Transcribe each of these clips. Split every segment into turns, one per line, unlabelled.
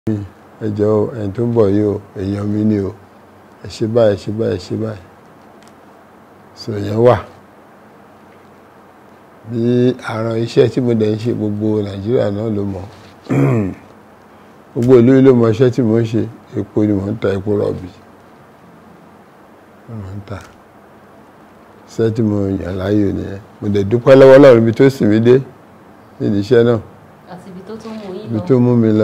ẹ jọ̀ọ́ ẹni tó ń bọ̀ yìí o èèyàn mi ni o ẹ ṣe báyìí ẹ ṣe báyìí ẹ ṣe báyìí sọ yẹn wà bí àrùn iṣẹ́ tí mo dẹ̀ ń ṣe gbogbo nàìjíríà náà ló mọ̀ gbogbo ìlú yìí ló mọ̀ iṣẹ́ tí mo ń ṣe epo ni mò ń ta epo rọ̀bì mò ń ta iṣẹ́ tí mo yàn láàyò nìyẹn mo dẹ̀ dúpẹ́ lọ́wọ́ Ọlọ́run ibi tó sì mí dé nídìí iṣẹ́ náà
àti ibi tó tún mú yín
ibi
lọ.
tó mú mi lọ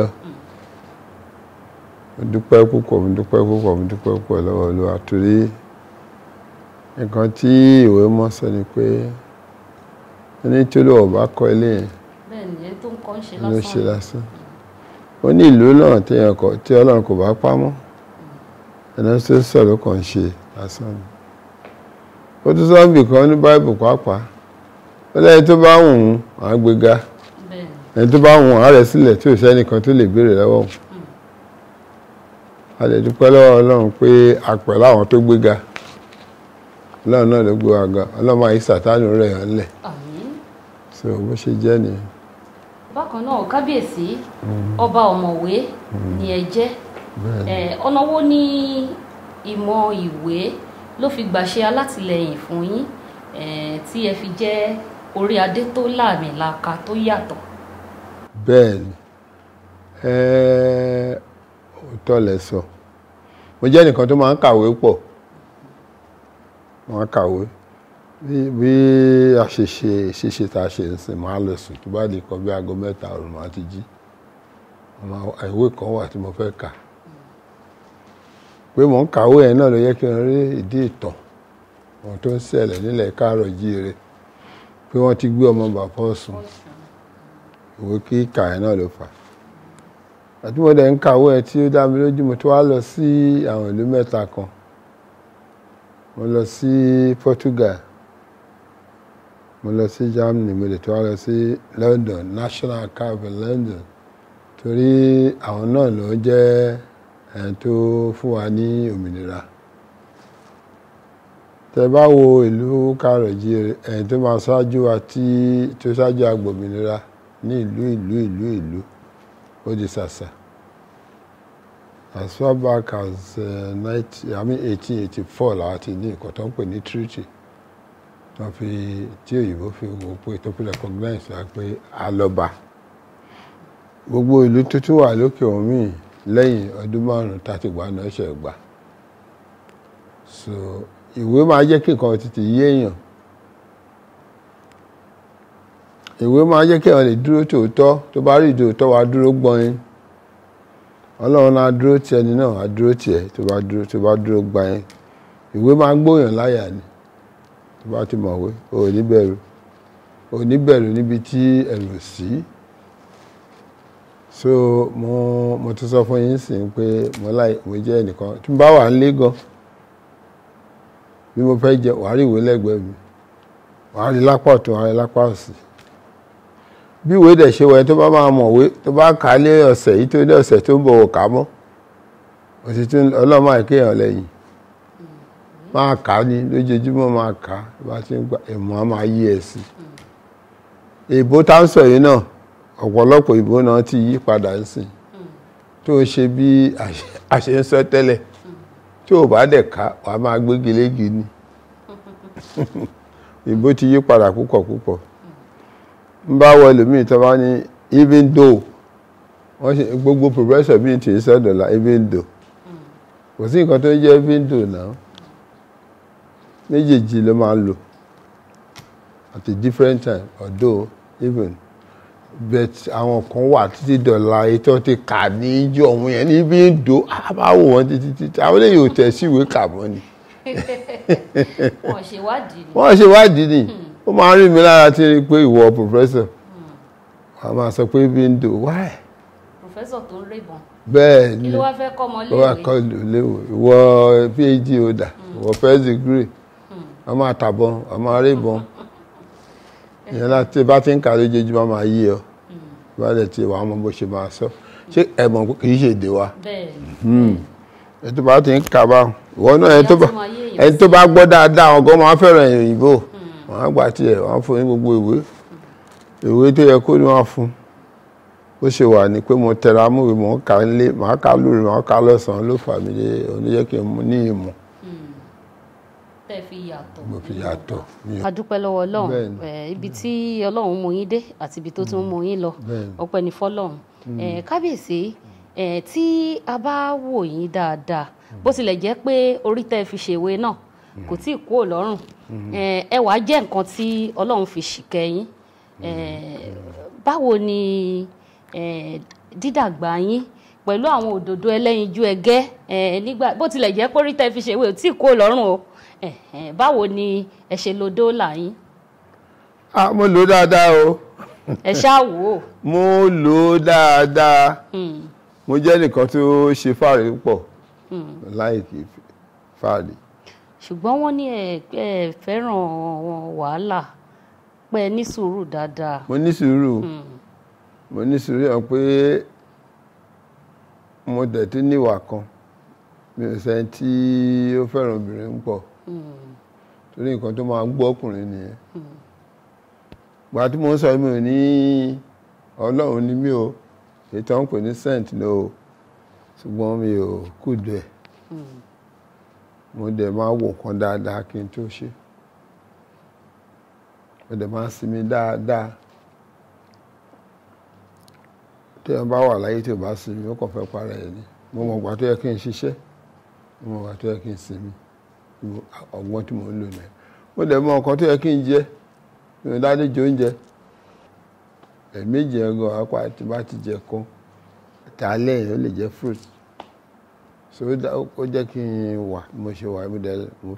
mo dúpẹ́ púpọ̀ mo dúpẹ́ púpọ̀ mo dúpẹ́ púpọ̀ lọ́wọ́ Olúwa torí nǹkan tí ìwé mọ́ sọ ni pé ẹni tí Olúwa ò bá kọ́ ilé yẹn
bẹ́ẹ̀ ni ẹni tó ń kọ́ ń ṣe
ló ṣe
lásán.
lásán ó ní ìlú náà téèyàn kọ tí Ọlọ́run kò bá pamọ́ ẹni tó ń sọ̀rọ̀ kàn ń ṣe lásán ni ó tún sọ bì kan ní báìbù pàápàá ó lẹ́yìn tó bá wù ú àá gbéga
bẹ́ẹ̀ ni
ẹni tó bá wù ú àá rẹ̀ sílẹ̀ tí ò sẹ́nìkan tó lè béèrè lọ́wọ́ òun a lè dúpẹ́ lọ́wọ́ Ọlọ́run pé a pẹ̀lú àwọn tó gbéga Ọlọ́run náà ló gbé wa ga Ọlọ́run máa yí sàtánù rẹ̀ hàn lẹ̀
àmín.
so bó ṣe jẹ́ nìyẹn.
bákan náà kábíyèsí ọba ọ̀mọ̀wé ni ẹ jẹ́
bẹ́ẹ̀ ni.
Eh, ọ̀nà wo ni ìmọ̀ ìwé ló fi gbàṣẹ alátìlẹyìn fún yín eh, tí ẹ fi jẹ́ orí adé tó láàmìlaka tó yàtọ̀.
bẹ́ẹ̀ ni ẹ́ẹ́ òótọ́ lẹ sọ mo jẹ́ nìkan tó máa ń kàwé pọ̀ máa ń kàwé bí bí a ṣe ṣe ṣíṣe tá a ṣe ń sìn máa lọ sùn tó bá di kan bí aago mẹ́ta ọ̀run máa ti jí Àmọ́ ìwé kan wà tí mo fẹ́ kà pé mò ń kàwé yẹn náà ló yẹ kí n rí ìdí ìtàn ohun tó ń ṣẹlẹ̀ nílẹ̀ káàárọ̀ jíire pé wọ́n ti gbé ọmọ bàbá Ọ̀ṣun ìwé kíkà ẹ̀ náà ló fà á àti mo dẹ̀ ń kàwé ẹ̀ tí ó dá mi lójú mo tó wá lọ sí àwọn ìlú mẹ́ta kan mo lọ sí Portugal mo lọ sí Germany mo dẹ̀ tó wá lọ sí London National Archive in London torí àwọn náà ló jẹ́ ẹni tó fún wa ní òmìnira tẹ bá wo ìlú kárọ̀jì ẹni tó máa ṣáájú wa tí tó ṣáájú agbòmìnira ní ìlú ìlú ìlú ìlú ó di ṣàṣà as far back as uh, 90, I mean 1884 làwọn ti ní nǹkan tó ń pè ní treaty tó fi tí òyìnbó fi wò pé tó fi recognize wa pé alọba gbogbo ìlú tuntun wà lókè omi lẹ́yìn ọdún márùn-ún tàti gbà náà ṣe gbà so ìwé máa jẹ́ kí nǹkan tètè yé èèyàn ìwé máa jẹ́ kí èèyàn lè dúró tòótọ́ tó bá rí ìdòótọ́ wa dúró gbọ́n ọlọ́run náà dúró ti ẹni náà á dúró tiẹ̀ tó bá dúró tó bá dúró gbà yẹn ìwé máa gbóyàn láyà ni tó bá ti mọ̀wé o ò ní bẹ̀rù o ò ní bẹ̀rù níbi tí ẹ̀rù ò sí so mo mo ti sọ fún yín sìn pé mo láì ìwé jẹ́ ẹnìkan tí mo bá wà nílé gan bí mo fẹ́ jẹ wàá rí ìwé lẹ́gbẹ̀ẹ́ mi wàá rí lápá ọ̀tún wàá rí lápá òsì bí ìwé dẹ̀ ṣe wẹ̀ tó bá máa mọ̀wé tó bá kà á lé ọ̀sẹ̀ yìí tó ní ọ̀sẹ̀ tó ń bọ̀ wò kà á mọ́ òtítù ọlọ́mọ àìkéyàn lẹ́yìn máa kà á ní lójoojúmọ́ máa kà á bá ti ń gba ìmọ̀ á máa yí ẹ̀ sí ìbò tá ń sọ yìí náà ọ̀pọ̀lọpọ̀ ìbò náà ti yí padà ń sìn tó ń ṣe bí a ṣe ń sọ tẹ́lẹ̀ tí ò bá dẹ̀ ká wà á máa gbégi légi ni ìbò ti yí padà púpọ̀ púpọ̀ ń bá wọ ẹlòmíì tó bá ní even though wọ́n ṣe gbogbo professor bíi ti sọ́dọ̀lá even though kò sí nǹkan tó ń jẹ́ even though náà méjèèjì ló máa ń lò at a different time although even but àwọn kan wà títí dọ̀la ètò ti kà ní ijó ọ̀hún yẹn ní even though a bá wò wọ́n títí títí àwọn eléyìí ò tẹ̀ sí ìwé kà mọ́ ni
wọn ṣèwádìí ni.
wọ́n ṣe wádìí ni ó máa ń rí mi lára tí rí pé ìwọ professor wọ́n máa sọ pé even though why
pòfẹ́sọ̀ tó ń rébọn
bẹ́ẹ̀
kí
ni
ló wá fẹ́ kọ́ ọmọ
ó wà
léèwé.
kọ́ léwu ìwọ phd holder ìwọ first degree wọ́n máa tàbọn wọ́n máa rébọn ìyẹn láti bá ti ń kà lójoojúmọ́ máa yí ọ bá dẹ̀ ti wàá mọ bó ṣe máa sọ ṣé ẹ̀mọ̀ kì í ṣe èdè wa
bẹ́ẹ̀ ni
ẹni tó bá ti ń kà bá ìwọ náà ẹni tó bá
Ìyá tó máa yé èèyàn
ẹni tó bá gbọ́ dáadáa àwọn gan máa fẹ́ràn òyìnbó wọ́n á gbà tiẹ̀ wọ́n á fún ní gbogbo ìwé ìwé tó yẹ kó ní wọ́n á fún bó ṣe wà ní pé mo tẹra múwe mò ń ka nílé màá ka lóru màá ka lọ́sàn-án ló fà mí dé oníjẹ́ kí n mú ní ìmọ̀
tẹ́ fi yàtọ̀.
mo fi yàtọ̀ mi ò
a dúpẹ́ lọ́wọ́ ọlọ́run
Bẹ́ẹ̀ni.
Eh, ibi tí ọlọ́run mú yín dé àti ibi tó tún mú yín lọ
Bẹ́ẹ̀ni.
ọpẹ́ ní fọ́lọ́run Eh, kábíyèsí eh, tí a bá wò yín dáadáa bó tilẹ̀ jẹ́ pé orí tẹ́ fi ṣèwé náà kò tí ì kúrò lọ́rùn Eh, ẹwà jẹ́ nǹkan tí ọlọ́run fi ṣìkẹ́ yín Eh, báwo ni eh, dídàgbà yín pẹ̀lú àwọn òdòdó ẹlẹ́yinjú ẹgẹ́ eh, nígbà bó tilẹ̀ jẹ́ pé orí tẹ́ fi ṣèwé ò tí ì kúrò lọ́rùn o Eh, eh, báwo ni ẹ ṣe lo dóòlà yín
ah mo lò ó dáadáa o
ẹ ṣáà wò ó.
mo lò ó dáadáa
Hmm,
mo jẹ́ nìkan tó ṣe fáàrí púpọ̀
hmm.
láìkí fáàrí
ṣùgbọ́n wọ́n ní ẹ ẹ fẹ́ràn wàhálà pé ẹ ní sùúrù dáadáa.
mo ní sùúrù
Hmm,
mo ní sùúrù yàn pé mo dẹ̀ tún níwà kan mi ò sẹ́ni tí ó fẹ́ràn obìnrin púpọ̀
hmm,
torí nǹkan tó máa ń gbọ́ ọkùnrin nìyẹn gbà tí mo ń sọ mi ò ní ọlọ́run ni mí o èyí tó ń pè ní saint ní o ṣùgbọ́n mi ò kùdù ẹ̀
hmm.
mo dẹ̀ máa wò nǹkan dáadáa kí n tó ṣe mo dẹ̀ máa sinmi dáadáa tí wọ́n bá wà láyé tí ò bá sinmi ó kàn fẹ́ para ẹ̀ ni mo mọ̀ gbà tó yẹ kí n ṣiṣẹ́ mo mọ̀ gbà tó yẹ kí n sinmi Ìwọ- ọgbọ́n tí mo ń lò náà mo dẹ̀ mọ̀ nǹkan tó yẹ kí n jẹ mi ò dáadé jẹ oúnjẹ ẹ̀ẹ̀mejì ẹ̀gàn apá tí bá ti jẹ kan tààlẹ́ yẹn ó lè jẹ fruit so ó dá- ó jẹ́ kí n wà bí mo ṣe wà mo dẹ̀ mo